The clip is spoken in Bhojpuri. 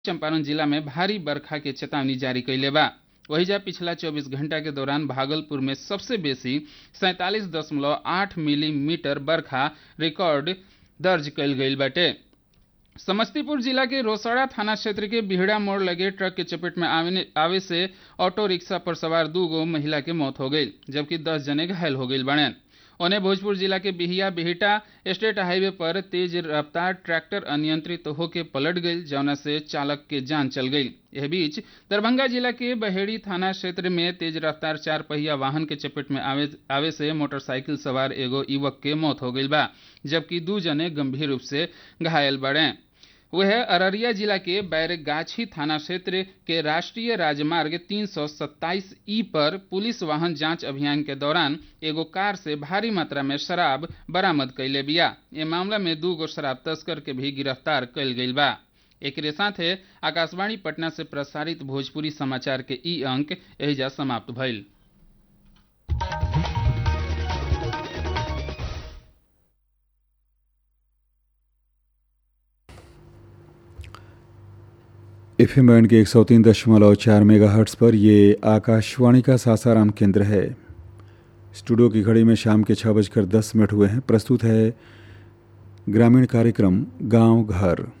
चंपारण जिला में भारी बरखा के चेतावनी जारी कैले बा वहीजा पिछला 24 घंटा के दौरान भागलपुर में सबसे बेसी सैंतालीस दशमलव आठ मिलीमीटर बरखा रिकॉर्ड दर्ज कैल गईल बाटे समस्तीपुर जिला के रोसड़ा थाना क्षेत्र के बिहड़ा मोड़ लगे ट्रक के चपेट में आवे, आवे से ऑटो रिक्शा पर सवार दू गो महिला के मौत हो गई जबकि दस जने घायल हो गई बने ओने भोजपुर जिला के बिहिया बिहिटा स्टेट हाईवे पर तेज रफ्तार ट्रैक्टर अनियंत्रित होकर पलट गई जौना से चालक के जान चल गई यह बीच दरभंगा जिला के बहेड़ी थाना क्षेत्र में तेज रफ्तार चार पहिया वाहन के चपेट में आवे, आवे से मोटरसाइकिल सवार एगो युवक के मौत हो गई बा जबकि दू जने गंभीर रूप से घायल बड़े वह अररिया जिला के बैरगाछी थाना क्षेत्र के राष्ट्रीय राजमार्ग 327 ई पर पुलिस वाहन जांच अभियान के दौरान एगो कार से भारी मात्रा में शराब बरामद कैले बिया ये मामला में दू गो शराब तस्कर के भी गिरफ्तार कैल गई बा एक साथे आकाशवाणी पटना से प्रसारित भोजपुरी समाचार के ई अंक एहिजा समाप्त भइल एफ एम बैंड के एक सौ तीन दशमलव चार मेगा हर्ट्स पर ये आकाशवाणी का सासाराम केंद्र है स्टूडियो की घड़ी में शाम के छः बजकर दस मिनट हुए हैं प्रस्तुत है ग्रामीण कार्यक्रम गांव घर